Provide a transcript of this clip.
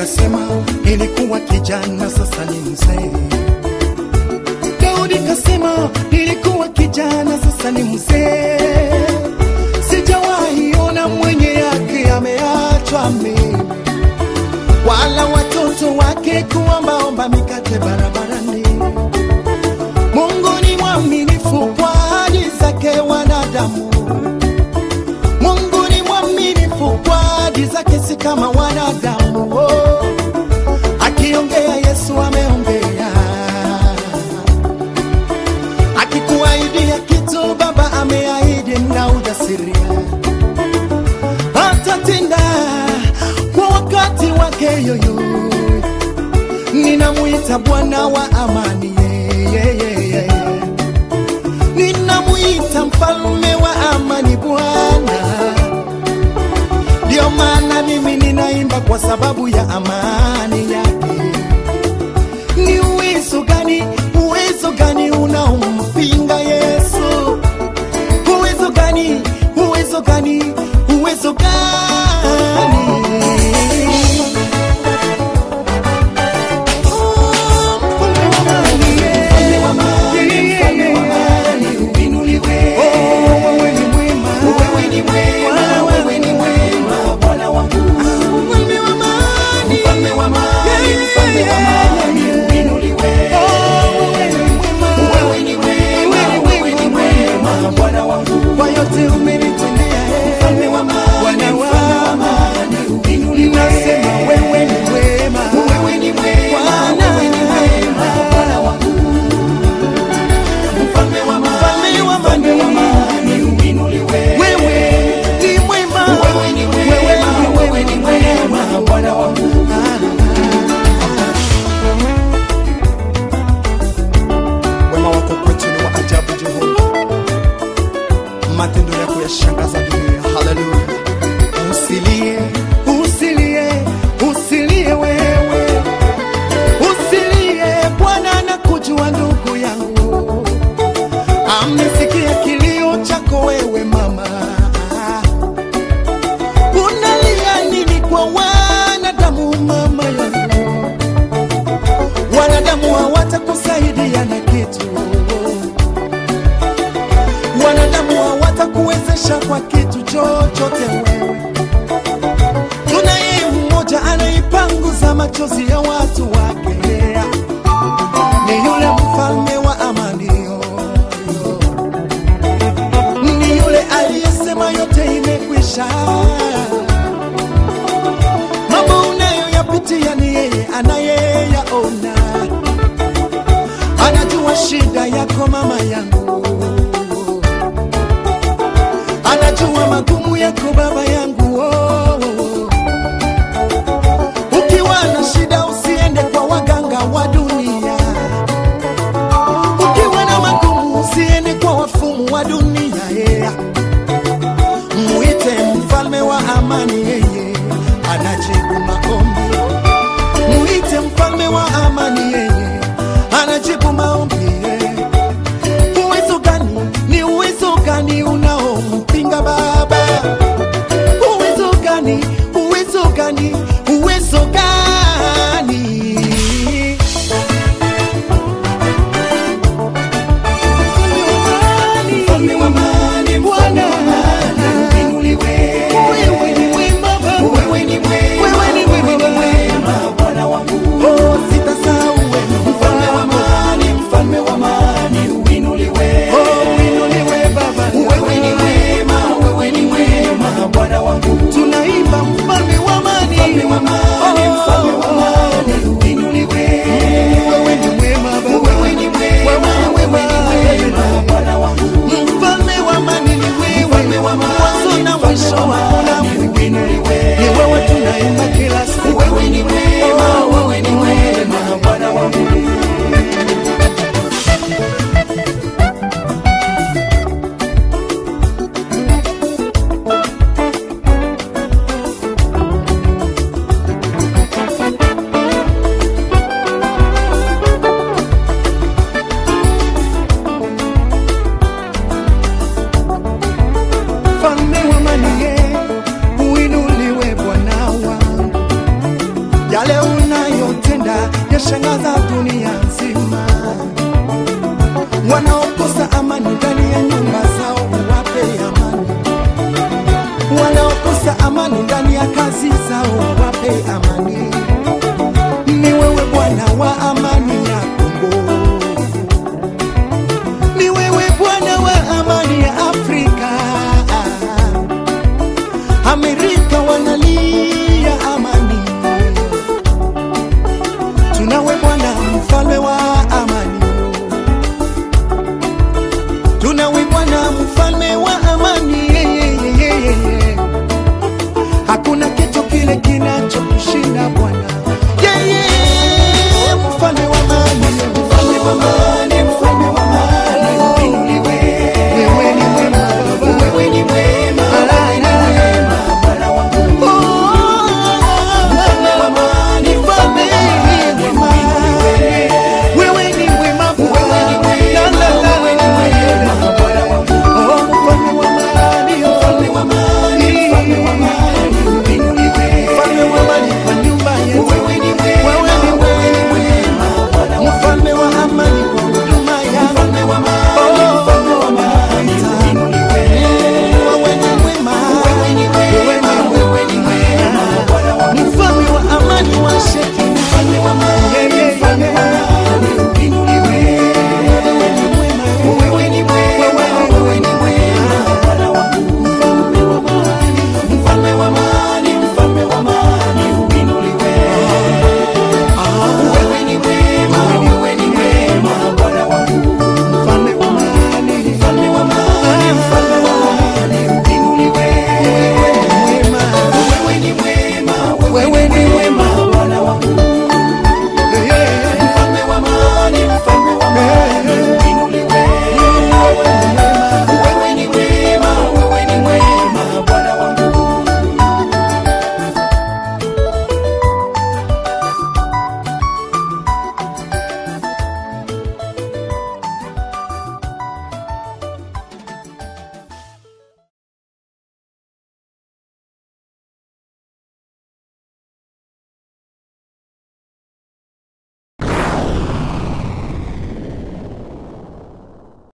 kasema nilikuwa kijana, sasa ni mzee. Daudi kasema nilikuwa kijana, sasa ni mzee. Sijawahi ona mwenye yake ameachwa mimi, wala watoto wake kuombaomba mikate barabarani. Mungu ni mwaminifu kwa ahadi zake wanadamu. Mungu ni mwaminifu kwa ahadi zake, si kama wanadamu. Oh, akiongea Yesu ameongea, akikuahidia kitu Baba ameahidi na ujasiria, atatenda kwa wakati wake yoyo. Ninamwita Bwana wa amani, yeah, yeah, yeah, yeah. Ninamwita mfalme wa amani, Bwana. Ndio maana mimi ninaimba kwa sababu ya amani yake. Ni uwezo gani, uwezo gani unaompinga Yesu? Uwezo gani, uwezo gani, uwezo gani? Kwa yote umenitendea, eh, Bwana wangu, nasema wewe ni mwema, Bwana. Mfalme wa amani, wewe ni mwema, wewe ni mwema, Bwana wangu. Wema wako kwetu ni wa ajabu, Jehova, matendo yako yashangaza dunia. Haleluya! Usilie, usilie, usilie wewe, usilie. Bwana anakujua ndugu yangu, amesikia kilio chako wewe mama. Unalia nini kwa wanadamu mama yangu? Wanadamu hawatakusaidia na kitu, wanadamu hawatakuwezesha kwa kitu chochote wewe. Tunaye mmoja anaipanguza machozi ya watu wake, ni yule mfalme wa amani, yo, yo. ni yule aliyesema yote imekwisha. Mambo unayoyapitia ni yeye anayeyaona, anajua shida yako mama yangu, anajua magumu yako baba yangu. Oh, oh, oh. Ukiwa na shida usiende kwa waganga wa dunia, ukiwa na magumu usiende kwa wafumu wa dunia yeah. Muite mfalme wa amani, yeye anajibu maombi. Muite mfalme wa amani, yeye anajibu maombi. yeah. Uwezo gani? Ni uwezo gani unaompinga Baba? Uwezo gani? Uwezo gani? Uwezo gani? Mfalme wa amani, Bwana, wewe ni mwema Baba. Wewe ni mwema Bwana wangu. Oh, sitasahau wema. Mfalme wa amani, wamekosa amani ndani ya kazi zao, wape amani.